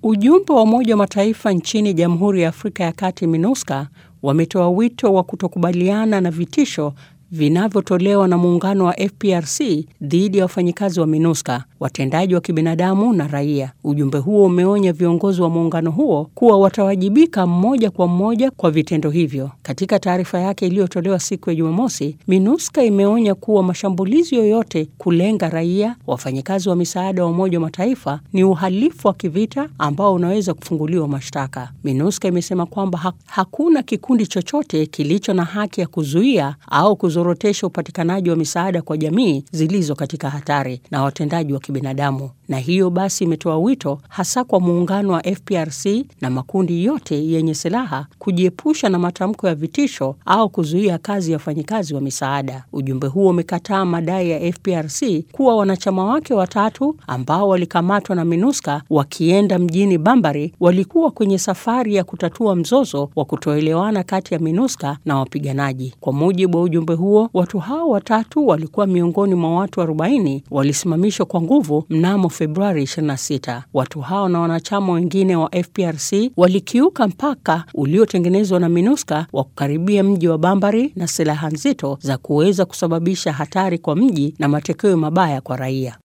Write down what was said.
Ujumbe wa Umoja wa Mataifa nchini Jamhuri ya Afrika ya Kati MINUSCA wametoa wito wa kutokubaliana na vitisho vinavyotolewa na muungano wa FPRC dhidi ya wafanyikazi wa MINUSCA, watendaji wa kibinadamu na raia. Ujumbe huo umeonya viongozi wa muungano huo kuwa watawajibika mmoja kwa mmoja kwa vitendo hivyo. Katika taarifa yake iliyotolewa siku ya Jumamosi, MINUSCA imeonya kuwa mashambulizi yoyote kulenga raia, wafanyikazi wa misaada wa Umoja wa Mataifa ni uhalifu wa kivita ambao unaweza kufunguliwa mashtaka. MINUSCA imesema kwamba ha hakuna kikundi chochote kilicho na haki ya kuzuia au kuzorotesha upatikanaji wa misaada kwa jamii zilizo katika hatari na watendaji wa kibinadamu, na hiyo basi imetoa wito hasa kwa muungano wa FPRC na makundi yote yenye silaha kujiepusha na matamko ya vitisho au kuzuia kazi ya wafanyikazi wa misaada. Ujumbe huo umekataa madai ya FPRC kuwa wanachama wake watatu ambao walikamatwa na MINUSCA wakienda mjini Bambari walikuwa kwenye safari ya kutatua mzozo wa kutoelewana kati ya MINUSCA na wapiganaji. Kwa mujibu wa ujumbe huo, watu hao watatu walikuwa miongoni mwa watu 40 walisimamishwa kwa nguvu mnamo Februari 26. Watu hao na wanachama wengine wa FPRC walikiuka mpaka uliotengenezwa na MINUSCA wa kukaribia mji wa Bambari na silaha nzito za kuweza kusababisha hatari kwa mji na matokeo mabaya kwa raia.